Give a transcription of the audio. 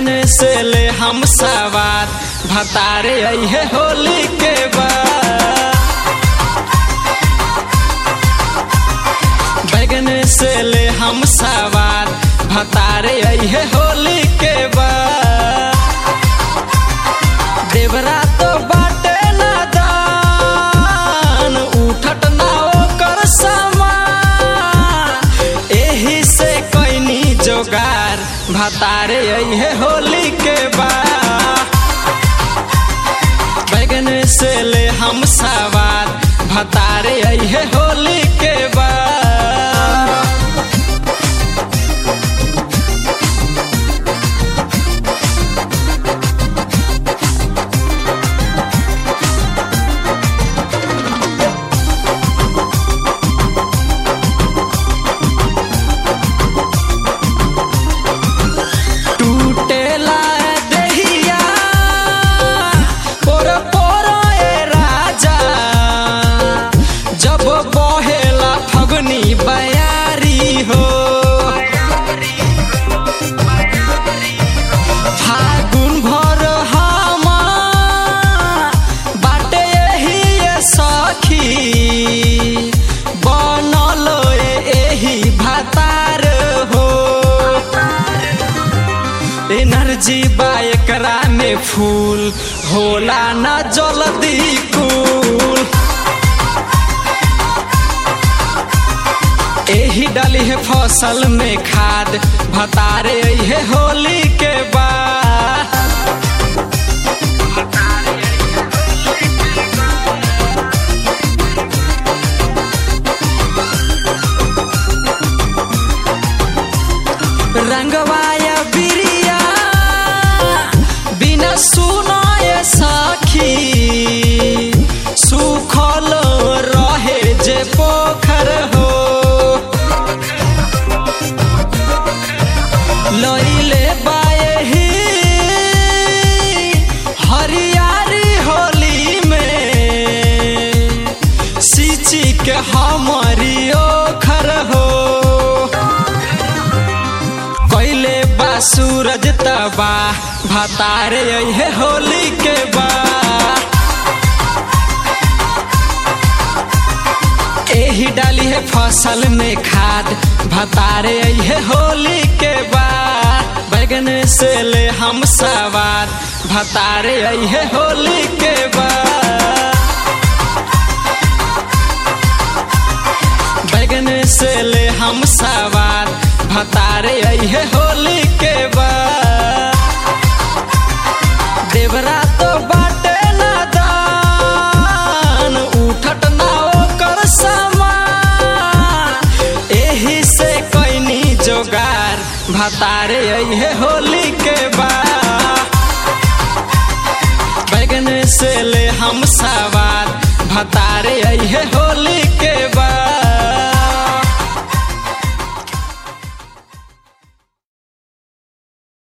बैगन से ले हम सवार भतारे अहे होली के बाद बैगन से ले हम सवार भतारे अहे होली के बाद देवरा तो बाटे ना दान उठट ना ओकर समान एही से कैनी जोगार भतारे अहे होली के बाद बैगन से ले हम सवार भतारे अहे होली के बाद टूटेला देहिया पोर पोर ए राजा जब बहेला फगनी बयारी हो फागुन भर हम बाटे यही ये सखी बनल एही भातार हो एनर्जी बा एकरा में फूल होला ना जल्दी कूल एही डाली है फसल में खाद भतारे है होली के बाद रंगवाया बिरिया बिना सुनाए सखी सुखल रहे जे पोखर हो लइले बाएही हरियारी होली में सिची के हमारी ओखर हो कैले बा सूरज तबा भतारे अहे होली के बा एही डाली है फसल में खाद भतारे अहे होली के बा बैगन से ले हम सवार भतारे अहे होली के बा बैगन से ले हम सवार भतारे अहे होली के बाद देवरा तो बाटे ना दान उठट ना ओकर समान एही से कैनी जोगार भतारे अहे होली के बाद बैगन से ले हम सवार भतारे अहे हो